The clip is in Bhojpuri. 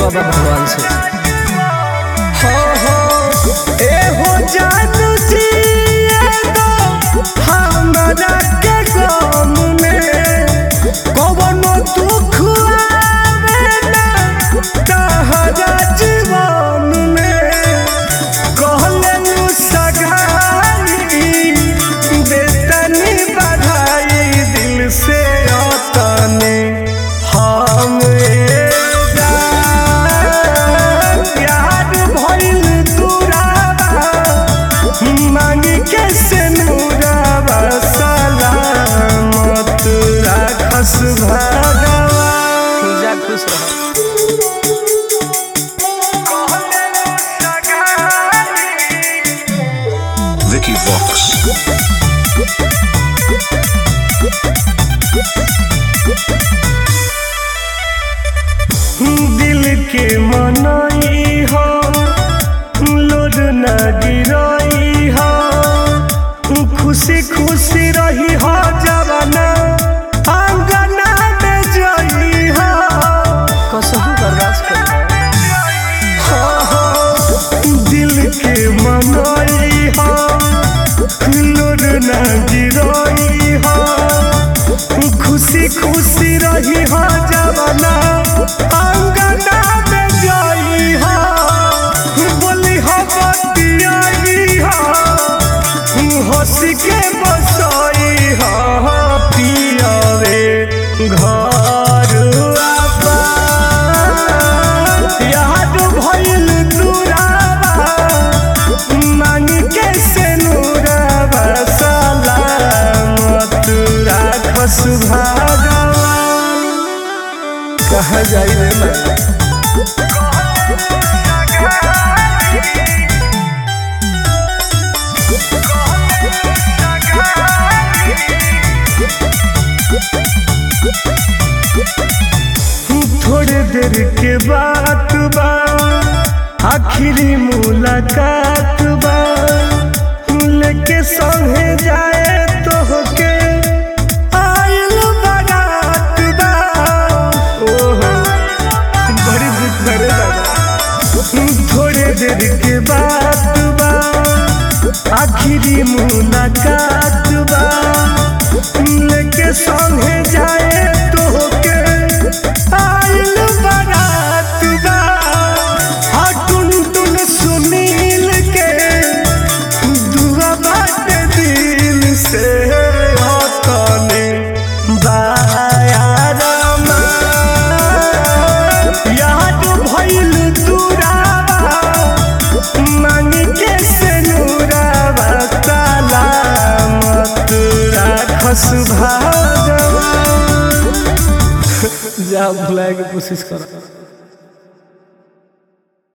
बाबा भगवान से हो हो ए हो जानू जी एगो हमरा के गम में कवनो दुख आवे ना तहरा जीवन में कहले नु सगाई बेतनी बधाई दिल से अतने हम प्यार भइल तुरावा मांगी के से नूरावा सलामत राखस भगवान जा खुश रह Vicky Vox. दिल के मनई हो लोड न गिरई हो खुशी खुशी रही हो जवाना अंगना में जई हो कसहु बर्दाश्त कर हो, हो, दिल के मनई हो लोड न गिरई हो खुशी खुशी रही हो जवाना अंगना में जई हो बोली हो बतियाई हो हंस के बसई हो पियावे घर आपा याद भइल दुरावा मांग के से नूरावा सलामत राखस भगवान कहाँ जाई रे मैं थोड़े देर के बात बा आखिरी मुलाकात बा लेके संगे जाए तो होके आइल बारात बा ओहो बड़ी दुख करे दादा थोड़े देर के बात बा आखिरी मुलाकात बा लेके संगे जाए तो होके आइल बारात बा हाँ टुन टुन सुनील के दुआ बाटे दिल से हतने बायारमा याद भइल दुरावा मांग के से नूरावा सलामत राखस भगवान जा भुलाए के कोशिश कर